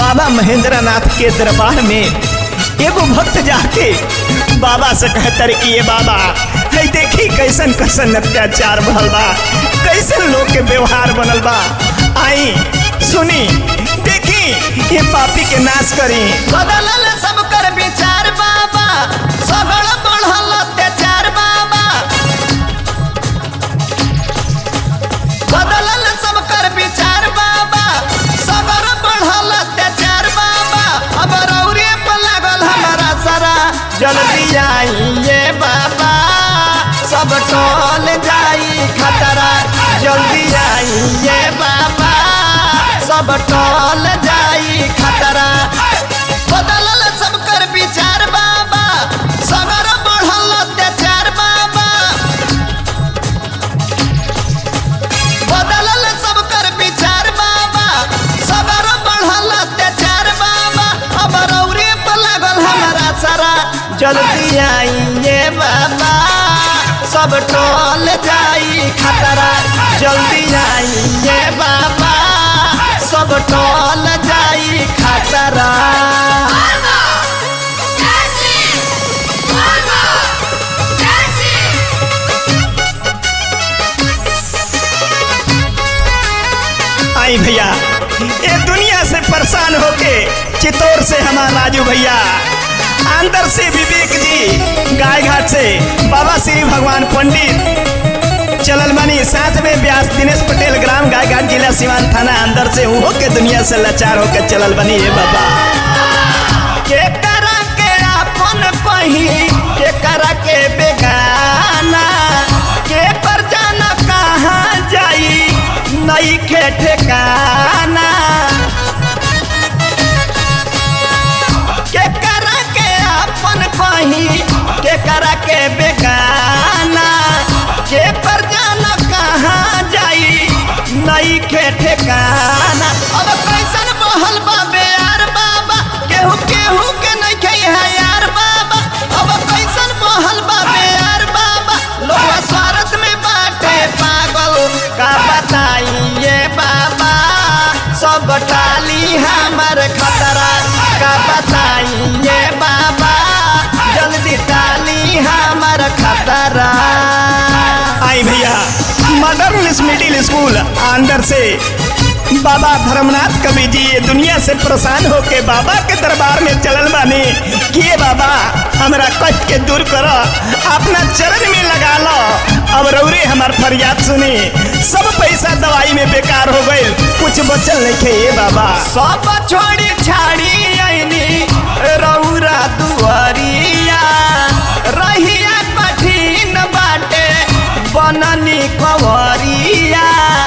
बाबा महेंद्र नाथ के दरबार में एगो भक्त जाके बाबा से कहतर कि ये बाबा है देखी कैसन कैसन अत्याचार भल बा कैसन लोग के व्यवहार बनल बा आई सुनी देखी ये पापी के नाश करी बदलल सब कर विचार बाबा सगळ बढ़ल अत्याचार बाबा बदलल सब कर विचार बाबा सगळ बढ़ल अत्याचार बाबा अब रौरे पर लागल हमारा सारा जल्दी आइए बाबा सब टोल जाई खतरा जल्दी आइए बाबा सब टोल जाई खतरा बदलल सब कर विचार बाबा सगर बढ़ल अत्याचार बाबा बदलल सब कर विचार बाबा सगर बढ़ल अत्याचार बाबा अब रौरे पर लागल हमारा सारा जल्दी आइए बाबा सब टोल जाई खतरा जल्दी आइए बाबा सब टोल जाई खतरा आई भैया ये दुनिया से परेशान होके चित्तौड़ से हमारा राजू भैया अंदर से विवेक जी गाय घाट से बाबा श्री भगवान पंडित चलल बनी साथ में व्यास दिनेश पटेल ग्राम गाय घाट जिला सिवान थाना अंदर से उहो के दुनिया से लाचार होकर चलल बनी हे बाबा के करा के अपन कही के करा के बेगाना के पर जाना कहाँ जाई नई के ठेकाना के करा के अपन कही के करा के बेगाना के पर जाना कहाँ जाई नई के ठेकाना अब कैसन बहल बाबे यार बाबा केहू केहू के नहीं खे है यार बाबा अब कैसन बहल बाबे यार बाबा लोग स्वार्थ में बाटे पागल का बताइए बाबा सब टाली हमर खतरा का बताइए बाबा जल्दी टाली हमर खतरा आई भैया मदर इंग्लिश मिडिल स्कूल अंदर से बाबा धर्मनाथ कवि जी ये दुनिया से परेशान होके बाबा के दरबार में चलल बानी कि ये बाबा हमरा कष्ट के दूर करो अपना चरण में लगा लो अब रौरे हमार फरियाद सुनी सब पैसा दवाई में बेकार हो गए कुछ बचल नहीं खे ये बाबा सब छोड़ी छाड़ी आईनी रौरा दुआरिया रहिया कठिन बाटे बननी कवरिया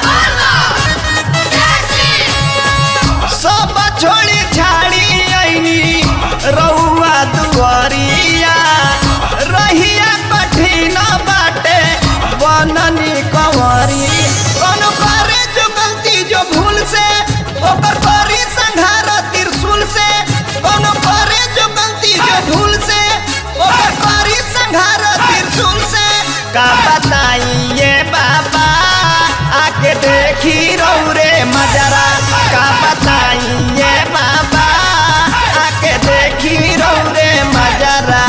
सब छोड़ी छाड़ी आईनी रउआ दुआरिया रहिया कठिन बाटे बननी कवरी कौन करे जो गलती जो भूल से ओकर करी संघार त्रिशूल से कौन करे जो गलती जो भूल से ओकर करी संघार त्रिशूल से का बताइए बाबा आके देखी रौरे मजरा का बताइए बाबा आके देखी रौरे मजरा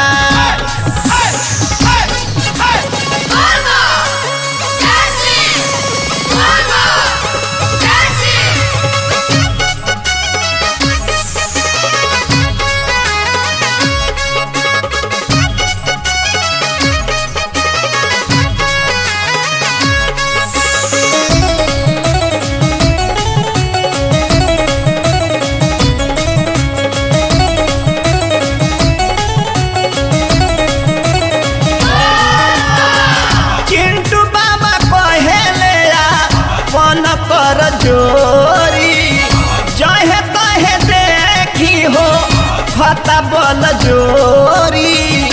चिंटू बाबा कहेले अपन कर जोरी जहे तहे देखी हो फता बल जोरी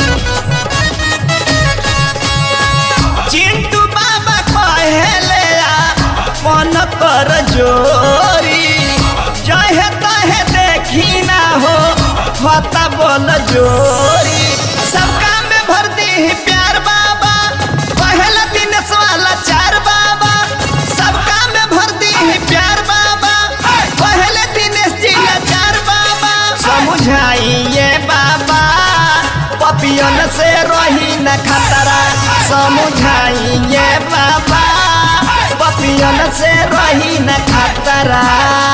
चिंटू बाबा कहेले अपन कर जोरी जहे तहे देखी ना हो फता बल जोरी सब काम में भर दी प्यार बाबा पहला दिन सवाला चार बाबा सब काम में भर दी प्यार बाबा पहले दिन जिला पपियन से रही न खतरा समझाइए बाबा पपियन से रही न खतरा